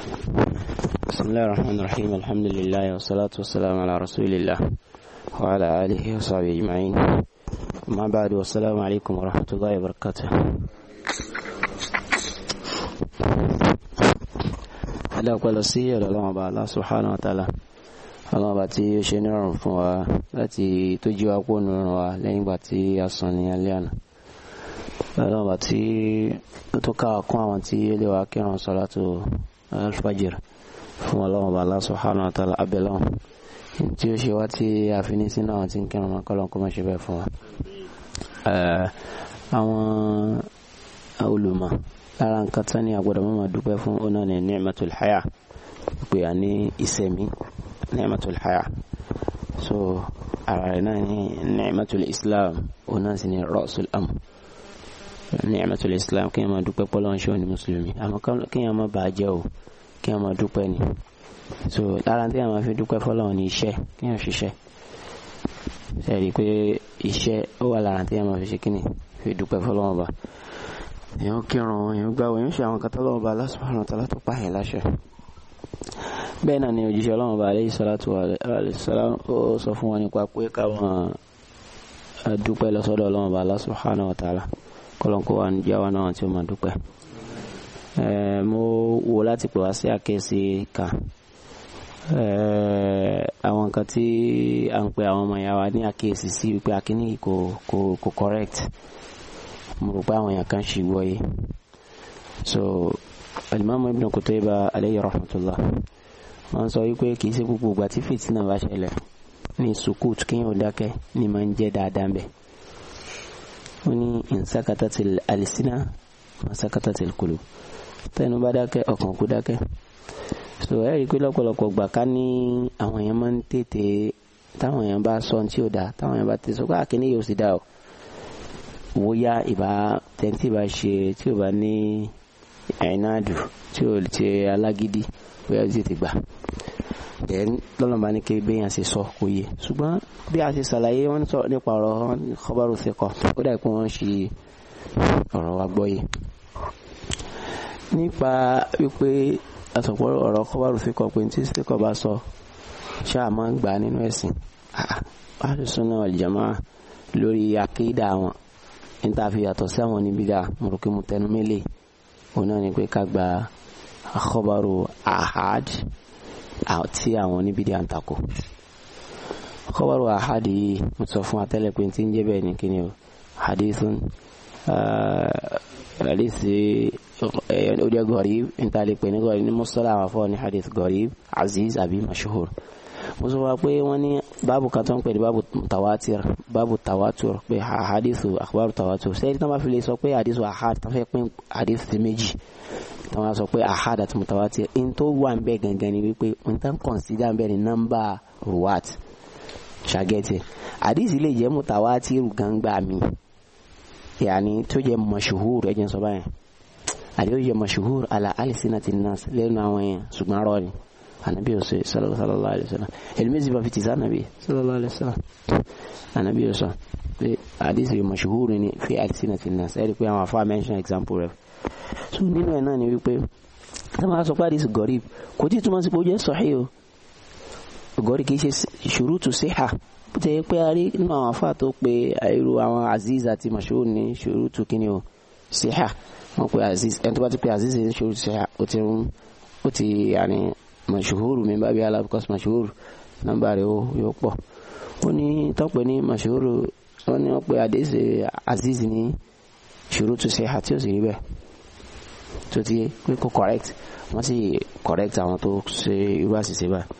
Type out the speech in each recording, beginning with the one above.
بسم الله الرحمن الرحيم الحمد لله والصلاة والسلام على رسول الله وعلى آله وصحبه أجمعين أما بعد والسلام عليكم ورحمة الله وبركاته هذا قال السيئة لله الله سبحانه وتعالى ọlọ́run bá tí ó ṣe nírọ̀rùn fún wa láti tó jí wa kó nírọ̀rùn wa lẹ́yìn ìgbà tí a sùn ní alẹ́ àná ọlọ́run bá tí ó tó káwa kún àwọn tí ó lè wá kírun sọ́látù alfajir fún ọlọ́run bá Allah subhanahu wa ta'ala abẹ́lọ́run tí ó ṣe wá tí a fi ní sínú àwọn tí ń kírun mọ́ kọ́lọ́n kó má ṣe bẹ́ẹ̀ fún wa. àwọn olùmọ̀ lára nǹkan tán ní agbọ́dọ̀ mọ́ máa dúpẹ́ fún ọ̀nà ní ni'matul haya pé a ní ìsẹ̀mí ni'matul haya so ara rẹ̀ náà ní ni'matul islam òun náà sì ní ra'sul amr ni'matul islam kí n máa dúpẹ́ pọ́lọ́ ń ṣe òní mùsùlùmí àmọ́ kí n máa bàá jẹ́ o kí n máa dúpẹ́ ni so lára tí a máa fi dúpẹ́ fọ́lọ́ ní iṣẹ́ kí n ṣiṣẹ́ ṣe rí i pé iṣẹ́ ó wà lára tí a máa fi ṣe kí ni fi dúpẹ́ fọ́lọ́ wọn bá èèyàn kírun èèyàn gbáwó èèyàn ṣe àwọn kátó lọ́wọ́ bá Allah subhanahu wa ta'ala tó pààyàn láṣẹ bẹ́ẹ̀ náà ni òjíṣẹ́ ọlọ́run bá alayhi salatu wa alayhi salam ó sọ fún wọn nípa pé káwọn dúpẹ́ lọ́sọ́dọ̀ ọlọ́run bá Allah subhanahu wa ta'ala kọ́lọ́nkó wa ní jáwá náà tí ó máa dúpẹ́ mo wo láti pè wá sí àkíyèsí kan àwọn nǹkan tí à ń pe àwọn ọmọ ìyá wa ní àkíyèsí sí wípé akíní kò kò kò correct mo rò pé àwọn èèyàn kan ṣì gbọ́ yé so alimami ibn Qutayba alayhi rahmatullah wọ́n sọ wípé kì í ṣe gbogbo ìgbà tí fìtínà bá ṣẹlẹ̀ ní sukut kéèyàn dákẹ́ ní máa ń jẹ́ dáadáa bẹ́ẹ̀ ó ní ìsákàtàtì àlìsínà ìsákàtàtì kùlù tẹnu bá dákẹ́ ọkàn kú dákẹ́ so ẹ rí i pé lọ́pọ̀lọpọ̀ gbà ká ní àwọn èèyàn máa ń tètè táwọn èèyàn bá sọ tí ò dáa táwọn èèyàn bá tètè sọ pé àkíní yóò sì dáa o wó yá ìbá tẹ́ntì bá ṣe tí ò bá ní ẹ̀ẹ́nàdù tí ò ti alágídí bóyá ó tètè gbà then lọ́nà bá ní kí béèyàn ṣe sọ kò yé ṣùgbọ́n bí a ṣe ṣàlàyé wọ́n sọ nípa ọ̀rọ̀ kọ́bárù síkọ̀ ó dà pé wọ́n ṣe ọ̀rọ̀ wa gbọ́ yé nípa wípé àtọ̀pọ̀ ọ̀rọ̀ kọ́bárù síkọ̀ pé tí síkọ̀ bá sọ ṣáà máa ń gbà nínú ẹ̀sìn àdùsùnà ọ̀lìjàmá lórí akéèdà wọn níta fi yàtọ̀ sí àwọn níbí dà mo rò pé mo tẹnu mélèé òun náà ni pé ká gba kọ́bárù ahad tí àwọn oníbìdí à ń takò kọ́bárù àhádì yìí mo sọ fún atẹ́lẹ̀ pé tí ń jẹ́ bẹ́ẹ̀ ni kí ni o hadithun hadisi ọdẹ gọ̀rìb níta lè pè ní gọ̀rìb ní mọ́sálà àwọn afọ́ ní hadith gọ̀rìb aziz àbí mashhur mo sọ wá pé wọ́n ní báàbù kan tó ń pè ní báàbù tawatir báàbù tawatur pé hadithu akhbaru tawatur sẹ́yìn tí wọ́n bá fi lè sọ pé hadithu ahad tó fẹ́ pín hadith ti méjì tí wọ́n sọ pé ahad àti mutawatir in tó wà ń bẹ gangan ni wípé n tán consider ń bẹ ní nọ́mbà ruwat ṣàgẹ́tì hadith lè jẹ́ mutawatir gangba mi yàní tó jẹ́ mashuhur ẹ̀jẹ̀ sọ báyìí àdéhùn jẹ́ mashuhur ala alisinati nas lẹ́nu àwọn yẹn ṣùgbọ́n rọ ni anabi ose sallallahu alayhi wa sallam elmezi ba fiti sa anabi sallallahu alayhi wa sallam anabi ose pé hadith yìí mashuhur ni fi alisinati nas ẹ̀rí pé àwọn afa mention example rẹ̀ so nínú ẹ̀ náà ni wípé tí wọ́n sọ pé hadith gọ̀rìb kò tí túmọ̀ sí pé ó jẹ́ sahih o gọ̀rìb kì í ṣe ṣurutu siha bó ti yẹ pé a rí nínú àwọn afa tó pé irú àwọn aziz àti mashhur ní ṣurutu kíni o siha wọ́n pe aziz ẹni tó bá ti pe aziz ní ṣurutu siha ó ti rún ó ti yàní mashhur mi bá bí ala because mashhur nọ́mbà rẹ̀ yóò pọ̀ ó ní tọ́pẹ́ ní mashhur wọ́n ní wọ́n pe aziz ní ṣurutu siha tí ó sì rí bẹ́ẹ̀ tó ti pé kó correct wọ́n sì correct àwọn tó ṣe irú àṣìṣe báyìí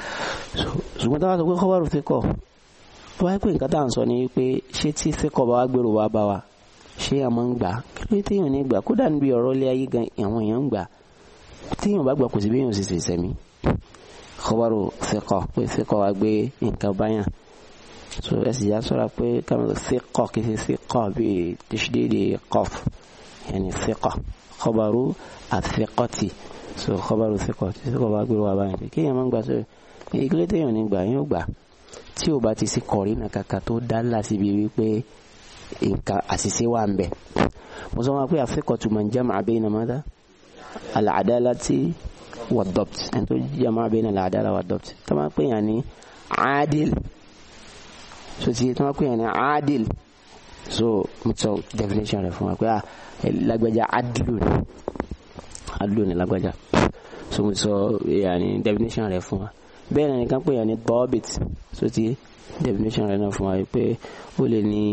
ṣùgbọ́n táwọn sọ pé kọ́bárù ti kọ̀ tó wáyé pé nǹkan tá à ń sọ ni pé ṣé tí fẹ́kọ̀ bá wá gbèrò wá bá wa ṣé a máa ń gbà kí ló téèyàn ní gbà kódà níbi ọ̀rọ̀ ilé ayé gan àwọn èèyàn ń gbà téèyàn bá gbà kò sí bí èèyàn sì ṣe sẹ̀mí kọ́bárù fẹ́kọ̀ pé fẹ́kọ̀ wá gbé nǹkan báyàn so ẹ sì já sọ́ra pé káwọn fẹ́kọ̀ kì í ṣe fẹ́kọ̀ bíi tìṣídéédé kọ́f yẹn ni fẹ́kọ̀ kọ́bárù àfẹ́kọ̀tì so kọ́bárù fẹ́kọ̀ tí fẹ́kọ̀ bá gbèrò wá báyàn kéèyàn máa ń gbà sọ́ra ìgbélé téèyàn ní gbà yóò gbà tí ò bá ti sí kọ̀rí náà kàkà tó dá láti bí wípé nǹkan àṣìṣe wà ń bẹ̀ mo sọ wọn pé àfikọ̀tù man jama'a bayna madha al-adalati wad-dabt ẹni tó jama bayna al-adala wad-dabt tó máa pè yàn ní adil so ti tó máa pè yàn ní adil so mo sọ definition rẹ̀ fún wa pé ah lágbájá adilu ni adilu ni lágbájá so mo sọ yàní definition rẹ̀ fún wa bẹ́ẹ̀ náà nìkan pè yàn ní dobit so ti definition rẹ̀ náà fún wa pé ó lè ní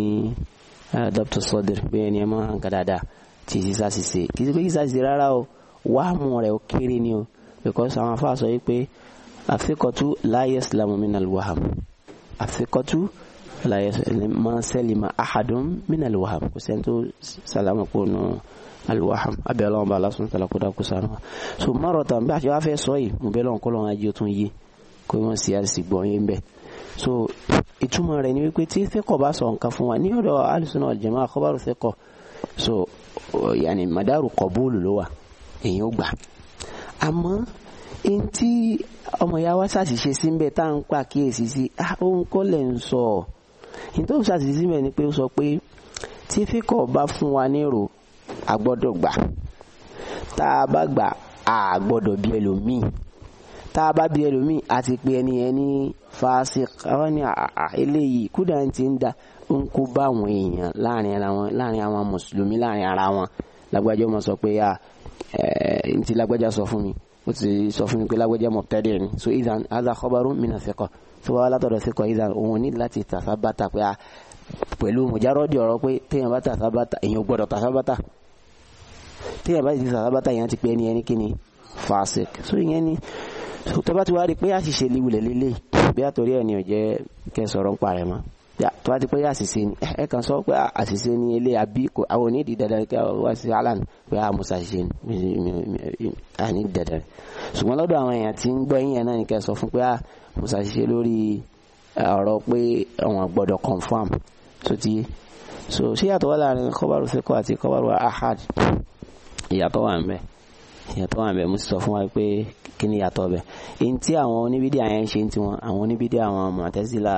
dr sodr pé ẹni ẹ máa hàn ká dáadáa tí sísá sì ṣe kì í ṣe pé sísá sì ṣe rárá o wàhámù rẹ̀ ó kéré ni o because àwọn afáà sọ yìí pé àfikọ́tú la yaslamu minal waham àfikọ́tú la yaslamu ma salima ahadun minal waham kò sẹ́ni tó sàlámù kó nù alwaham abẹ́ ọlọ́run bá lásán tẹ̀lé kó dákú sànù wa so márọ̀tàn bí a ṣe wá fẹ́ sọ yìí mo bẹ́ lọ́n kọ́ lọ́n ajé ó tún yé kó wọ́n sì àṣì gbọ́n yín bẹ́ẹ̀ so ìtumọ̀ rẹ̀ ni wípé tí fẹ́kọ̀ bá sọ nǹkan fún wa ní ọ̀dọ̀ alùsùn náà jẹ̀mọ́ àkọ́bárò fẹ́kọ̀ so yàní madaru kọ̀bóòlù ló wà èyí ó gbà àmọ́ n tí ọmọ ìyá wa ṣàṣìṣe sí mbẹ tá à ń pa kíyèsí sí ohun kọ́ lẹ̀ ń sọ n tó ṣàṣìṣe sí mbẹ ni pé ó sọ pé tí fíkọ̀ bá fún wa nírò a gbọ́dọ̀ gbà tá a bá gbà a gbọ́dọ̀ bí ẹlòmíì tá a bá bí ẹlòmíì a ti pe ẹni ẹni fásik àwọn ni eléyìí kúdà ń ti ń da ń kó bá àwọn èèyàn láàrin ara wọn láàrin àwọn mùsùlùmí láàrin ara wọn lágbájá ọmọ sọ pé ah n ti lágbájá sọ fún mi ó ti sọ fún mi pé lágbájá mubtadi' ni so idan hadha khabarun mina thiqa tó bá wà látọ̀dọ̀ thiqa idan òun ní láti tàfà bàtà pé ah pẹ̀lú mùjárọ́dì ọ̀rọ̀ pé téèyàn bá tàfà bàtà èèyàn gbọ́dọ̀ tàfà bàtà téèyàn bá ti tàfà bàtà èèyàn ti pé ẹni ẹni kíni fasik so ìyẹn ni tó bá ti wá rí pé àṣìṣe liwulẹ̀ lélẹ̀ bí àtòrí ẹ̀ ni ò jẹ́ kẹ́ sọ̀rọ̀ ń parẹ́ mọ́ tó bá ti pé àṣìṣe ni ẹ kàn sọ pé àṣìṣe ni ilé àbí kò àwọn onídìí dandan kí wá sí alan pé àmọ́ ṣàṣìṣe ni àní dandan ṣùgbọ́n lọ́dọ̀ àwọn èèyàn tí ń gbọ́ yín yẹn náà ni kẹ́ sọ fún pé àmọ́ ṣàṣìṣe lórí ọ̀rọ̀ pé àwọn gbọ́dọ̀ confam tó ti yé so ṣé yàtọ̀ wà láàrin kọ́bárù fẹ́kọ̀ àti kọ́bárù ahad ìyàtọ̀ wà ń bẹ ìyàtọ̀ wà ń bẹ mo sì sọ fún wa pé kí ni ìyàtọ̀ bẹ èyí tí àwọn oníbídìí àyẹn ṣe ń tiwọn àwọn oníbídìí àwọn Mu'tazila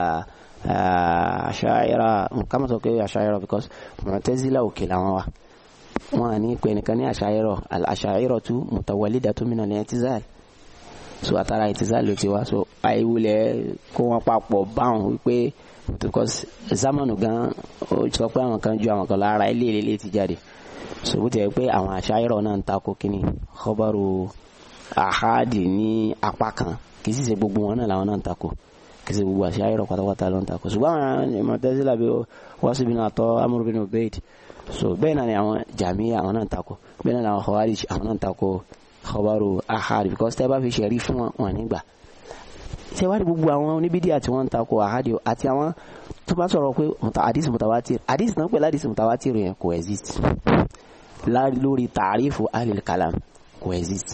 àṣàyẹrà nǹkan mọ̀ sọ pé àṣàyẹrà because Mu'tazila òkè làwọn wà wọn à ní pé nìkan ní àṣàyẹrọ àṣàyẹrọ tú mutawalidatu min al-i'tizal so àtàrà i'tizal ló ti wá so àìwulẹ̀ kó wọn papọ̀ báwọn wípé because zamanu gan ó sọ pé àwọn kan ju àwọn kan lára ilé ilé ti jáde so bó ti yẹ pé àwọn àṣàyẹrọ náà ń takò kíni khabaru ahadi ní apá kan kì í sì ṣe gbogbo wọn náà làwọn náà ń takò kìsì gbogbo àṣà ayọ̀rọ̀ pátápátá ló ń takò ṣùgbọ́n àwọn Mu'tazila bí Wasil bin Ata Amr bin Ubayd so bẹ́ẹ̀ náà ni àwọn Jahmiyya àwọn náà ń takò bẹ́ẹ̀ náà ni àwọn Khawarij àwọn náà ń takò khabaru ahad because tẹ́ bá fi ṣẹ̀rí fún wọn wọn nígbà ṣé wá ní gbogbo àwọn oníbídíà tí wọ́n ń takò ahadi àti àwọn tó bá sọ̀rọ̀ pé hadith mutawatir hadith náà pẹ̀lú hadith mutawatir yẹn kò exist lórí tààrífù ahlil kalam kò exist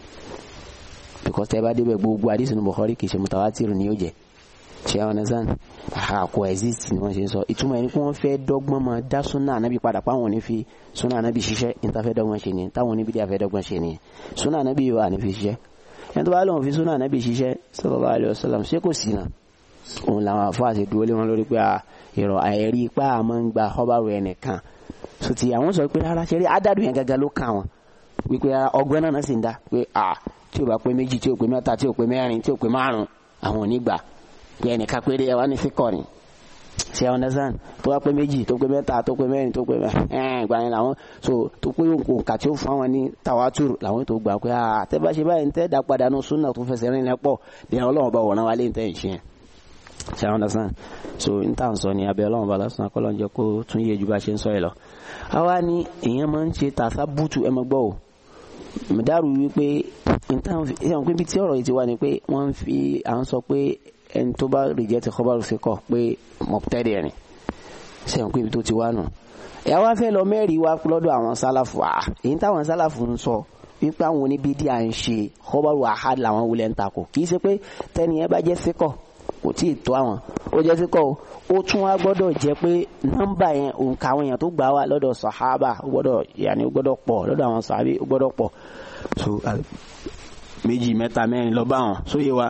because tẹ́ bá débẹ̀ gbogbo hadith ní Bukhari kì í ṣe mutawatir ni yóò jẹ́ ṣe àwọn ẹ̀sán àkó exist ni wọ́n ṣe ń sọ ìtumọ̀ ẹni pé wọ́n fẹ́ dọ́gbọ́n máa dá súnà ànábì padà páwọn ò ní fi súnà ànábì ṣiṣẹ́ níta fẹ́ dọ́gbọ́n ṣe ni táwọn oníbi díà fẹ́ dọ́gbọ́n ṣe ni súnà ànábì yóò wà ní fi ṣiṣẹ́ ẹni tó bá lóun fi súnà ànábì ṣiṣẹ́ sallallahu alaihi wasallam ṣé kò sí náà òun làwọn afọ àti dúró lé wọn lórí pé ìrọ̀ àìrí ipá àmọ́ ń gba ọbàrò ẹnìkan so ti àwọn sọ pé rárá ṣe rí adádùn yẹn gẹ́gẹ́ ló kà wọn wípé ọgbọ́n náà sì ń dá pé tí ò bá pé méjì tí ò pé mẹ́ta tí ò pé mẹ́rin tí ò pé márùn àwọn ò ní gbà pé ẹnìkan péré ẹ wá ní fíkọ ni ṣe ẹ understand tó wá pé méjì tó pé mẹ́ta tó pé mẹ́rin tó pé ẹn ìgbà yẹn làwọn so tó pé òǹkà tí ó fún àwọn ní tàwátùrù làwọn tó gbà pé àtẹ́bá ṣe báyìí tẹ́ dá padà nù súnà tó fẹsẹ̀ rìn lẹ́pọ̀ ní ọlọ́run bá wọ̀nà wálé tẹ́ ìṣe yẹn ṣe ẹ understand so n tà ń sọ ní abẹ́ ọlọ́run bá lásán akọ́lọ́ jẹ́ kó tún yé ju bá ṣe ń sọ ẹ lọ. àwa ni èèyàn máa ń ṣe tàṣà bútu ẹ mọ gbọ́ o mọ̀dárù wípé ìtàn pé bí tí ọ̀rọ̀ yìí ti wá ni pé wọ́n fi à ń sọ pé ẹni tó bá rìjẹ́tì kọ́bárù fi kọ̀ pé mọ̀tẹ́rì ẹ̀rìn ṣe hàn pé ibi tó ti wá nù. ẹ̀yà wá fẹ́ lọ mẹ́rin wá lọ́dọ̀ àwọn sálàfù à èyí táwọn sálàfù ń sọ wípé àwọn oníbídìí à ń ṣe kọ́bárù àhádì làwọn wulẹ̀ ń takò kì í ṣe pé tẹ́ni ẹ bá jẹ́ fíkọ̀ kò tí ì tó àwọn ó jẹ́ fíkọ̀ o ó tún wá gbọ́dọ̀ jẹ́ pé nọ́mbà yẹn òǹkà àwọn èèyàn tó gbà wá lọ́dọ̀ sàhábà ó gbọ́dọ̀ yàní ó gbọ́dọ̀ pọ̀ lọ́dọ̀ àwọn sàhábì ó gbọ́dọ̀ pọ̀ so méjì mẹ́ta mẹ́rin lọ bá wọn sóye wa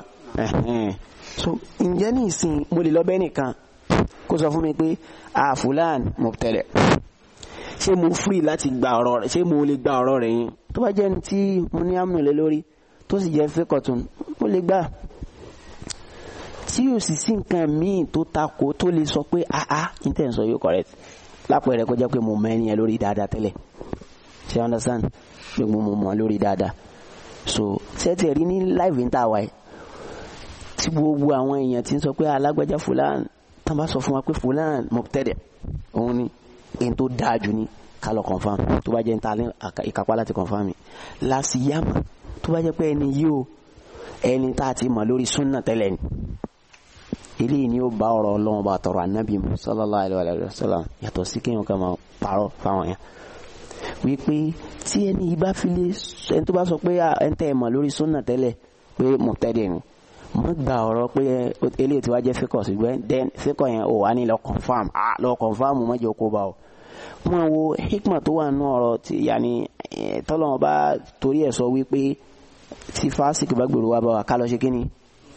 so ǹjẹ́ ní ìsìn mo lè lọ bẹ́ẹ̀ nìkan kó sọ fún mi pé àfúlàn mọ̀tẹ́lẹ̀ ṣé mo free láti gba ọ̀rọ̀ rẹ̀ ṣé mo lè gba ọ̀rọ̀ rẹ̀ yín tó bá jẹ́ ní tí mo ní àmì lé lórí tó sì jẹ́ fẹ́kọ̀tún mo lè gbà tí yóò sì sí nǹkan míì tó takò tó lè sọ pé àá intan sọ yóò correct lápẹẹrẹ kó jẹ́ pé mo mọ ẹni yẹn lórí dáadáa tẹ́lẹ̀ ṣe understand pé mo mọ̀ lórí dáadáa so sẹ́tì rí ní live ń tà wáyé tí gbogbo àwọn èèyàn ti ń sọ pé alágbájá fúlàn tán bá sọ fún wa pé fúlàn mọ̀tẹ́dẹ̀ òun ni èyí tó dáa jù ní ká lọ confam tó bá jẹ́ ń ta ìkápá láti confam láti yàmà tó bá jẹ́ pé ẹni yìí o ẹni tá a ti mọ̀ lórí súnà tẹ́lẹ̀ ni eléyìí ni ó bá ọ̀rọ̀ ọlọ́run bá tọrọ ànábì mu sallallahu alaihi wa sallam yàtọ̀ sí kéèyàn kan máa parọ́ fáwọn yẹn wípé tí ẹni yìí bá fi lé ẹni tó bá sọ pé ẹni tẹ́ ẹ mọ̀ lórí súnà tẹ́lẹ̀ pé mọ̀tẹ́dẹ̀ ni mo gba ọ̀rọ̀ pé eléyìí tí wàá jẹ́ fíkọ̀ ṣùgbọ́n then fíkọ̀ yẹn ò wá ní lọ confam ah lọ confam mọ́jọ kó bá o wọn wo hikma tó wà nù ọ̀rọ̀ tí yanni tọ́lọ́wọ́n bá torí ẹ̀ sọ wípé tí fásitì bá gbèrò wá bá wa ká lọ ṣe kíni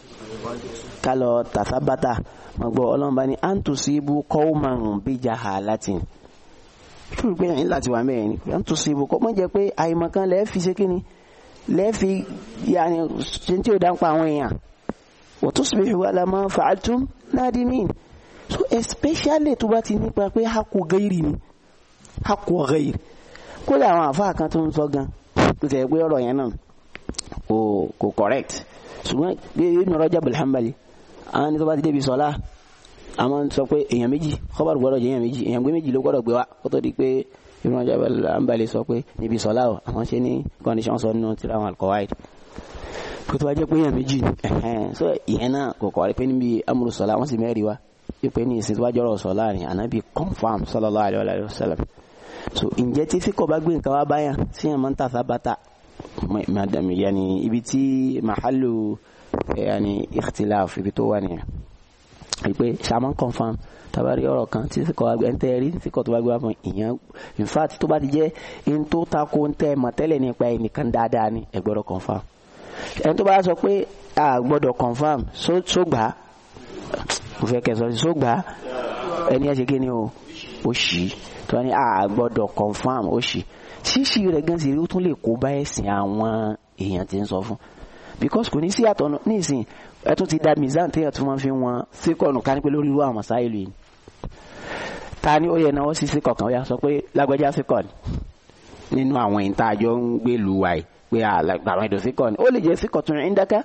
ká lọ tàfábátà mo gbọ́ ọlọ́run bá ní antusibu qawman bi jahalatin fún pé ẹ̀yìn láti wà mẹ́rin ni antusibu kọ́ mọ́ jẹ́ pé àìmọ̀kan lẹ́ẹ̀ fi ṣe kíni lẹ́ẹ̀ fi yanni ṣe tí ò dá ń pa àwọn èèyàn wa tusbihu ala ma fa'altum nadimin so especially tó bá ti nípa pé haqqu ghairi ni haqqu ghairi kódà àwọn àfáà kan tó ń sọ gan tó tẹ̀ pé ọ̀rọ̀ yẹn náà kò kò correct ṣùgbọ́n bí Ibn Rajab al-Hanbali àwọn ní tó bá ti débi sọ́lá àwọn sọ pé èèyàn méjì kọ́bàrù gbọ́dọ̀ jẹ́ èèyàn méjì èèyàn gbé méjì ló gbọ́dọ̀ gbé wá kó tó di pé Ibn Rajab al-Hanbali sọ pé níbi sọ́lá o àwọn ṣe ní condition sọ nínú tíra àwọn al-Qawaid kó tó bá jẹ́ pé èèyàn méjì ẹ̀hẹ́n so ìyẹn náà kò kọ́ pé níbi amúlù sọ́lá wọ́n sì mẹ́rin wá pípẹ́ ní ìsìn tó bá jọ́rọ̀ sọ́lá ni ànábì confam sallallahu alaihi wa sallam so ǹjẹ́ tí fíkọ̀ bá gbé nǹkan wá báyà sí ẹ̀ máa ń tàfà bàtà madam yani ibi tí mahalu yani ikhtilaf ibi tó wà nìyẹn wípé ṣàmán confam tabari ọ̀rọ̀ kan tí fíkọ̀ wá gbé ẹ̀ ń tẹ́ rí fíkọ̀ tó bá gbé wá fún ìyẹn in fact tó bá ti jẹ́ in tó tako ń tẹ́ mọ̀ tẹ́lẹ̀ nípa ẹnìkan dáadáa ni ẹ gbọ́dọ̀ confam ẹni tó bá sọ pé a gbọ́dọ̀ confam só gbà á mo fẹ́ kẹ́ sọ sí só gbà á ẹni ẹ ṣe kí ni o ó ṣì í tó wá ní a gbọ́dọ̀ confam ó ṣì ṣíṣì rẹ̀ gan sì rí ó tún lè kó bá ẹ̀sìn àwọn èèyàn tí ń sọ fún because kò ní sí àtọ̀nà ní ìsìn ẹ tún ti da mizan téèyàn tún máa fi wọn síkọ̀nù ká ní pé lórí irú àwọn sáìlú yìí ta ni ó yẹ náwó sí síkọ̀ kan ó yà sọ pé lágbájá síkọ̀ ni nínú àwọn ìta àjọ ń gbé lu wa yìí pé àwọn èdè síkọ̀ ni ó lè jẹ́ síkọ̀ tún ń dáká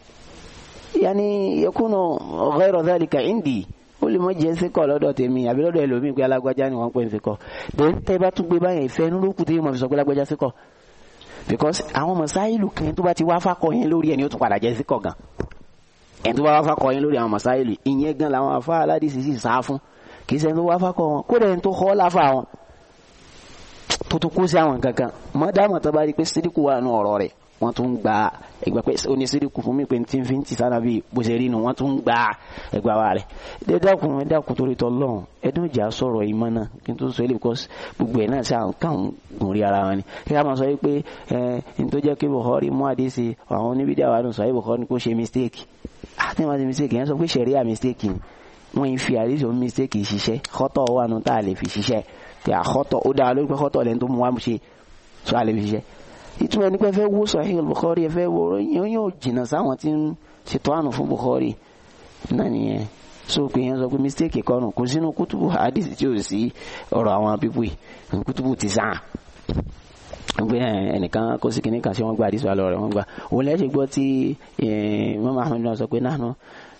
yanni yakunu ghayra dhalika indi ó lè mọ jẹ́ síkọ̀ lọ́dọ̀ tèmi àbí lọ́dọ̀ ẹlòmíì pé alágbájá ni wọ́n pè ń síkọ̀ then tẹ́ bá tún gbé báyẹn ìfẹ́ inú ló kù tí mo fi sọ pé alágbájá síkọ̀ because àwọn mọ̀sáìlù kan tó bá ti wá fákọ̀ yẹn lórí ẹni ó tún padà jẹ́ síkọ̀ gan ẹni tó bá wá fákọ̀ yẹn lórí àwọn mọ̀sáìlù ìyẹn gan làwọn afá aládìsí sì sá fún kì í ṣe tó wá fákọ̀ wọn kódà ẹni tó kọ́ láfa wọn tó tún kó sí àwọn kankan mọ́dàmọ̀ tó bá rí pé sídìkù wà nù ọ̀rọ̀ rẹ̀ wọ́n tún gba ẹgbà pé oníṣíríkù fún mi pé tí n fi ń ti sára bíi bó ṣe rí nu wọ́n tún gba ẹgbà wa rẹ̀ ẹ dákun ẹ dákun torí tọ́ lọ́hùn ẹdún ìjà sọ̀rọ̀ ìmọ̀ náà kí n tó sọ eléyìí because gbogbo ẹ̀ náà ṣe àwọn káwọn gùn rí ara wọn ni kí ká máa sọ pé ẹ n tó jẹ́ kí Bukhari mú àdéṣe àwọn oníbídà wà nù sọ yìí Bukhari kó ṣe mistake àti wọn ti mistake yẹn sọ pé ṣẹ̀ríà mistake ni wọ́n yìí fi àdéṣe òun mistake ṣiṣẹ́ kọ́tọ̀ wà nù tá a lè fi ṣiṣẹ́ pé àkọ́tọ̀ ó dára lórí pé kọ́tọ̀ lẹ́ni tó mú wá ṣe sọ a lè fi ṣiṣẹ́ ìtumọ̀ ẹni pé fẹ́ wo Sahih Bukhari ẹ fẹ́ wo yóò yóò jìnnà sáwọn tí ń ṣètò àánú fún Bukhari náà nìyẹn so pé yẹn sọ pé mistake kọ́nù kò sínú kútùbù hadith tí ò sí ọ̀rọ̀ àwọn pípù yìí kútùbù ti sàn gbé ẹnìkan kó sí kìnnìkan sí wọn gba hadith wà lọ rẹ wọn gba òun lẹ́sẹ̀ gbọ́ tí Imam Ahmad náà sọ pé nahnu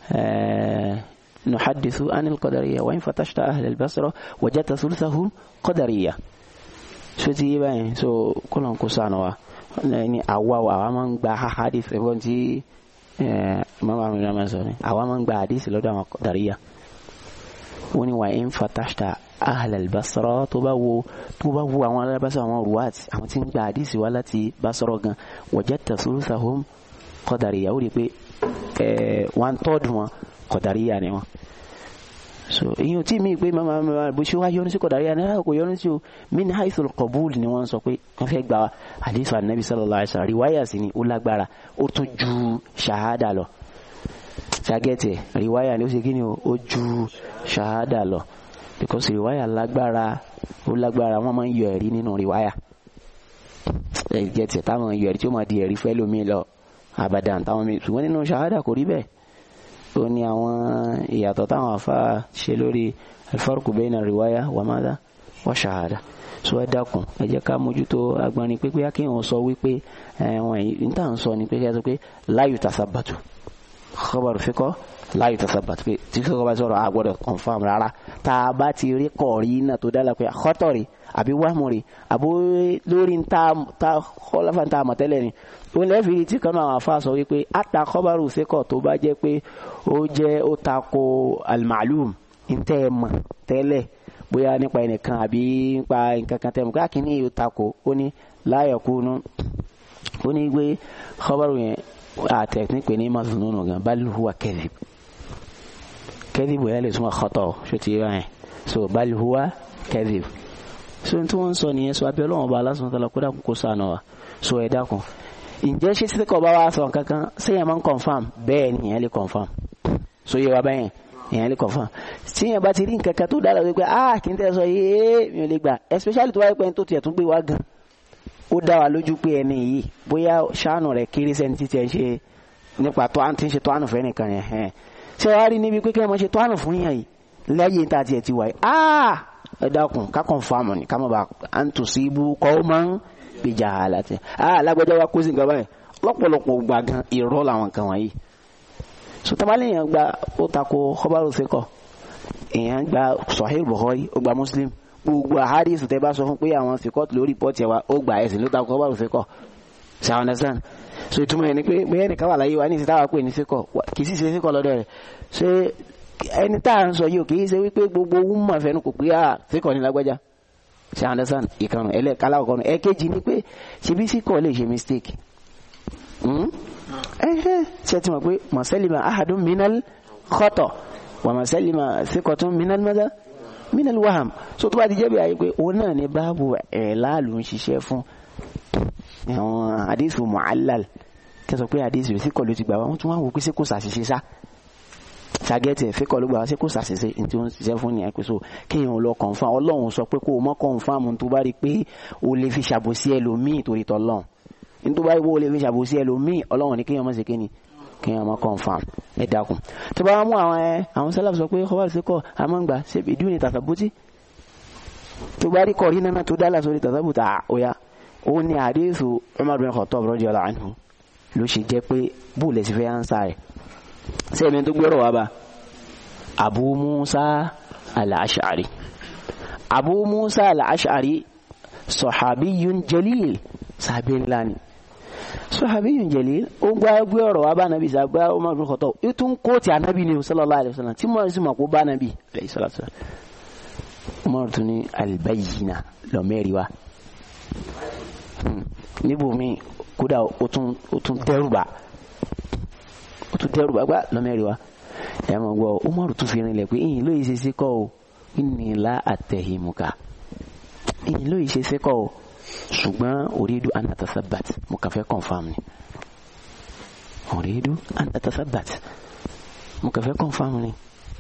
نحدث عن القدرية وإن فتشت أهل البصرة وجدت ثلثهم قدرية so ti yé báyìí so kọlọ̀ kó sànù wa ní àwa wa àwa máa ń gba hadith ẹ̀fọ́n tí mama mi náà máa sọ ni àwa máa ń gba hadith lọ́dọ̀ àwọn dàríyà wọ́n ní wà ń fatashta ahlal basra tó bá wo tó bá wo àwọn alábàṣà àwọn ruwat àwọn tí ń gba hadith wa láti basra gan wajadta thuluthahum qadariya ó rí i pé one third wọn qadariya ni wọn so èyàn tí mi pé mama mama bó ṣe wá yọnu sí kọ̀dáríyà náà kò yọnu sí o min haithul qabul ni wọ́n sọ pé wọ́n fẹ́ gba hadith anabi sallallahu alaihi wasallam riwaya sí ni ó lágbára ó tún ju ṣahada lọ ṣàgẹ́tẹ̀ riwaya ni ó ṣe kí ni ó ju ṣahada lọ because riwaya lágbára ó lágbára wọ́n máa ń yọ ẹ̀rí nínú riwaya ẹ̀jẹ̀ tiẹ̀ táwọn yọ ẹ̀rí tí ó máa di ẹ̀rí fẹ́ lómi lọ abadan táwọn mi ṣùgbọ́n nínú ṣahada kò rí bẹ́ẹ̀ ó ní àwọn ìyàtọ̀ táwọn afa ṣe lórí alfarku bayna riwaya wa mada wa shahada so ẹ dákun ẹ jẹ́ ká mójútó agbọnrin pípé akéwọn sọ wípé ẹwọn yìí níta ń sọ ni pé kí ẹ sọ pé láyù tasabatu khabaru fikọ láyù tasabatu pé tí kò bá sọ̀rọ̀ àgbọ́dọ̀ confam rárá tá a bá ti rí kọ̀ọ̀rí náà tó dá la pé àkọ́tọ̀rí àbí wàmúrí àbó lórí ta ta kọ́láfà ta àmọ̀tẹ́lẹ̀ ni ó lẹ́fìrí tí kan náà àwọn afa sọ wípé ata khabaru fikọ tó bá jẹ́ pé ó jẹ́ ó tako al-ma'lum ntẹ́ ẹ mọ̀ tẹ́lẹ̀ bóyá nípa ẹnìkan àbí nípa nǹkan kan tẹ́ mọ̀ káàkiri yóò tako ó ní la yakunu ó ní gbé khabaru yẹn àtẹ̀kùn pé ní mazununu gan bal huwa kadhib kadhib yẹn lè súnmọ́ khata ṣó ti yẹ yẹn so bal huwa kadhib so tí wọ́n ń sọ nìyẹn so abẹ́ ọlọ́wọ́n bá aláṣọ tó lọ kó dàkún kó sànù wa so ẹ̀ dákun ǹjẹ́ ṣé sísèkọ̀ bá wa sọ kankan sẹ́yìn máa ń confam bẹ́ẹ̀ ni ìyẹn lè confam so yẹ wa bẹ́yẹn ìyẹn lè confam tí yẹn bá ti rí nǹkan kan tó dára wípé ah kì í tẹ́ sọ yéé mi ò lè gbà especially tó wáyé pé tó tiẹ̀ tún gbé wá gan ó dá wa lójú pé ẹni yìí bóyá ṣáànù rẹ̀ kéré sẹ́ni títí ẹ ṣe nípa tó à ń ti ṣe tó ànù fẹ́ nìkan yẹn hẹ́n ṣé wàá rí níbi pé kí wọ́n ṣe tó ànù fún yàn yìí lẹ́yìn tá a tiẹ̀ ti wáyé ah ẹ dákun ká confam ni ká má ba à ń tò sí ibú kọ́ ó máa ń gbèjà àlàtì ah lágbájá wa kó sí nǹkan báyìí lọ́pọ̀lọpọ̀ gbà gan irọ́ làwọn kan wọ̀nyí sotamale yẹn gba ó tako kọbaru sekọ èèyàn gba Sahih Bukhari ó gba Muslim gbogbo ahadith tẹ bá sọ fún pé àwọn sekọt lórí pọ́ọ̀tì wa ó gba ẹ̀sìn ló tako kọbaru sekọ ṣe àwọn understand so ìtumọ̀ yẹn ni pé bẹ́ẹ̀ nìkan wà láyé wa ní ìsìtáwà pé ní sekọ kì í sì ṣe sekọ lọ́dọ̀ rẹ̀ ṣé ẹni tá à ń sọ yìí ò kì í ṣe wípé gbogbo wúmọ̀ fẹ́nu kò pé à sekọ ní lágbájá ṣe àwọn understand ìkànnì ẹlẹ́kálá ọ̀kọ́nù ẹ̀kejì ni pé ṣebí sekọ lè ṣe mistake ẹhẹ́ ṣe ti mọ̀ pé mọ̀sẹ́lìmọ̀ ahadun minal khata wà mọ̀sẹ́lìmọ̀ síkọ̀tún minal mada minal waham so tó bá ti jẹ́ bí ayé pé òun náà ni báàbù ẹ̀ láàlú ń ṣiṣẹ́ fún àwọn àdéhùn mu'allal kẹsàn pé àdéhùn síkọ̀ ló ti gbà wọ́n tún wá wò pé sí kò ṣàṣìṣe sá ṣàgẹ́tì ẹ̀ fíkọ̀ ló gbà wá sí kò ṣàṣìṣe ní tí ó ń ṣiṣẹ́ fún nìyẹn pé so kéèyàn lọ confirm ọlọ́run sọ pé kó o mọ́ confirm tó bá rí pé o lè fi ṣàbòsí ẹlòmíì torí tọ́lọ́run nítorí báyìí wo lè fi ṣàbòsí ẹlòmíì ọlọ́run ní kéèyàn má ṣe kéènì kéèyàn má confam ẹ dákun tó bá mú àwọn ẹ àwọn sálàf sọ pé kọ́wá sí kọ́ àmọ́ngbà ṣe ìdí òní tàtàbùtì tó bá rí kọ́rí náà tó dálà sórí tàtàbùtà òyà ó ní àdéhùn Umar bin Khattab radiyallahu anhu ló ṣe jẹ́ pé bóòlù ẹ̀sìn fẹ́ ánsá rẹ̀ ṣé ẹ̀mí tó gbọ́rọ̀ wá bá Abu Musa al-Ash'ari Abu Musa al-Ash'ari sahabiyun jalil sàbẹ̀ ńlá ni sahabiyun jalil ó gbá gbé ọ̀rọ̀ wa bá nàbí sàgbá Umar bin Khattab ó tún kó ti ànábì ni sallallahu alaihi wasallam tí mo sì mọ̀ kó bá nàbí alayhi salatu Umar tún ní albayyina lọ́mẹ́rì wa níbòmí kódà ó tún dẹ́rùbà ó tún dẹ́rùbà gbá lọ́mẹ́rì wa ẹ̀ mọ̀ gbọ́ Umar tún fi rinlẹ̀ pé ìyìn lóye ṣe sí kọ́ o inni la attahimuka ìyìn lóye ṣe sí kọ́ o ṣùgbọ́n orídu an atasabat mo kàn fẹ́ confam ni orídu an atasabat mo kàn fẹ́ confam ni